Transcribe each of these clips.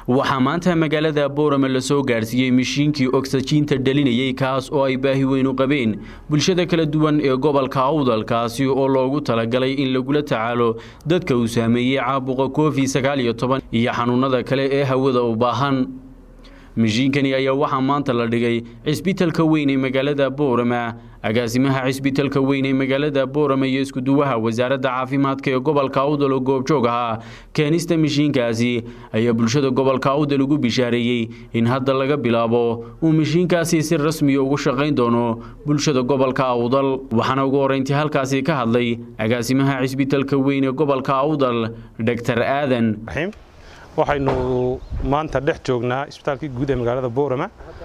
waxaa maanta magaalada boorame lasoo gaadhsiiyey mishiinkii ogsajiinta dhalinayey kaas oo ay baahi weyn u qabeen bulshada kala duwan ee gobolka awdalkaasi oo loogu talagalay in lagula tacaalo dadka uu saameeyey caabuqa covid sagaal iyo toban iyo xanuunada kale ee hawada u baahan mishiinkani ayaa waxaa maanta la dhigay cisbitalka weyn ee magaalada boorama agaasimaha cisbitalka weyn ee magaalada boorama iyo iskuduwaha wasaaradda caafimaadka ee gobolka awdal oo goobjoog ahaa keenista mishiinkaasi ayaa bulshada gobolka awdal ugu bishaareeyey in hadda laga bilaabo uu mishiinkaasi si rasmiya ugu shaqayn doono bulshada gobolka awdal waxaana ugu horreyntii halkaasi ka hadlay agaasimaha cisbitalka weyn ee gobolka awdal doctor aadan waxaynu maanta dhex joognaa isbitaalkii guud ee magaalada boorama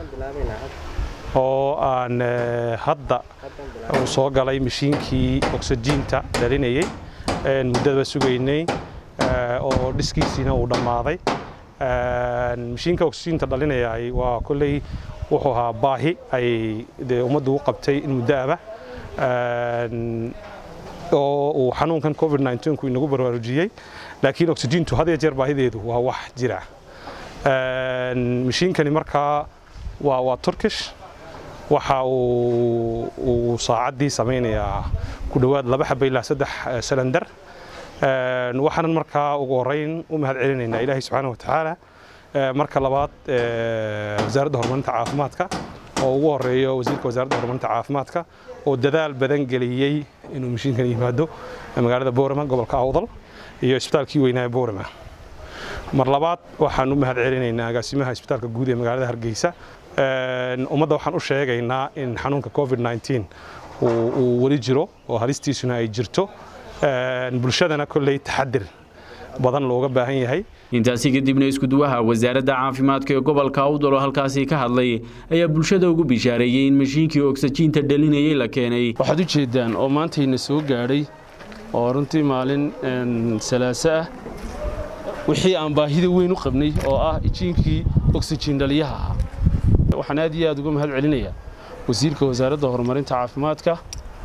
oo aan hadda uu soo galay mashiinkii oksijiinta dhalinayey muddadaba sugaynay oo dhiskiisiina uu dhammaaday mashiinka oksijiinta dhalinayay waa kolley wuxuu ahaa baahi ay dee ummaddu u qabtay in muddoaba oo uu xanuunkan covid 19ku inagu baraarujiyey laakiin oksijiintu had iyo jeer baahideedu waa wax jira mashiinkani markaa waa waa turkish waxa uu saacaddii samaynayaa ku dhowaad laba xaba ilaa saddex salandar waxaanan markaa ugu horrayn u mahad celinaynaa ilaahay subxaana wa tacaala marka labaad wasaaradda horumarinta caafimaadka oo ugu horeeyo wasiirka wasaaradda horumarinta caafimaadka oo dadaal badan geliyey inuu mashiinkan yimaado magaalada boorama gobolka awdal iyo isbitaalkii weynaa boorama mar labaad waxaan u mahad celinaynaa agaasimaha isbitaalka guud ee magaalada hargeysa ummadda waxaan u sheegaynaa in xanuunka covid 19 uu weli jiro oo halistiisuna ay jirto bulshadana kolley taxadir badan looga baahan yahay intaasi kadibna iskuduwaha wasaaradda caafimaadka ee gobolka awdal oo halkaasi ka hadlay ayaa bulshada ugu bishaareeyey in mashiinkii ogsajiinta dhalinayey la keenay waxaad u jeeddaan oo maantayna soo gaadhay oo runtii maalin salaaso ah wixii aan baahida weyn u qabnay oo ah ijiinkii oksijiin dhaliyaha ahaa waxaan aad iyo aad uga mahad celinayaa wasiirka wasaaradda horumarinta caafimaadka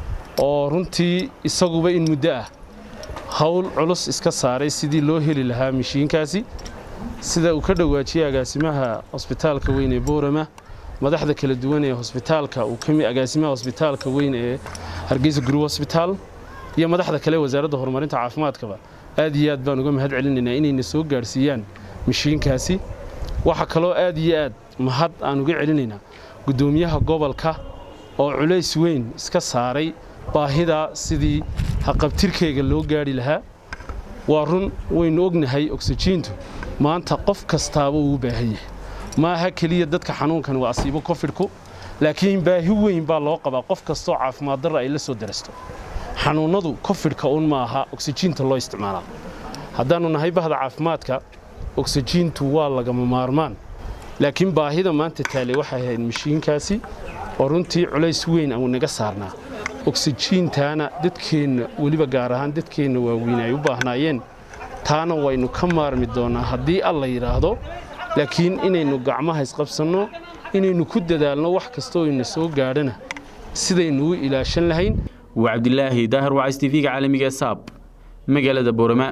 oo runtii isaguba in muddo ah hawl culus iska saaray sidii loo heli lahaa mashiinkaasi sida uu ka dhowaajiyey agaasimaha hosbitaalka weyn ee boorama madaxda kala duwan ee hosbitaalka uu kami agaasimaha hosbitaalka weyn ee hargeysa guru hosbitaal iyo madaxda kale wasaaradda horumarinta caafimaadkaba aad iyo aad baan uga mahad celinaynaa inayna soo gaadhsiiyaan mashiinkaasi waxaa kaloo aad iyo aad mahad aan uga celinaynaa guddoomiyaha gobolka oo culays weyn iska saaray baahidaa sidii haqabtirkeyga loo gaadhi lahaa waa run waynu ognahay oksijiintu maanta qof kastaaba uu u baahan yahay ma aha keliya dadka xanuunkan waa asiibo kofidhku laakiin baahi weyn baa loo qabaa qof kastoo caafimaad darra ay la soo darasto xanuunnadu kofidhka un ma aha oksijiinta loo isticmaalaa haddaannu nahay bahda caafimaadka oksijiintu waa lagama maarmaan laakiin baahida maanta taale waxay ahayd mashiinkaasi oo runtii culays weyn aanu naga saarnaa oksijiintaana dadkeenna weliba gaar ahaan dadkeenna waaweyn ay u baahnaayeen taana waynu ka maarmi doonnaa haddii alla yidhaahdo laakiin inaynu gacmaha isqabsanno inaynu ku dadaalno wax kastoo ina soo gaadhana sidaynu u ilaashan lahayn waa cabdilaahi daahir wacays tv-ga caalamiga saab magaalada boorama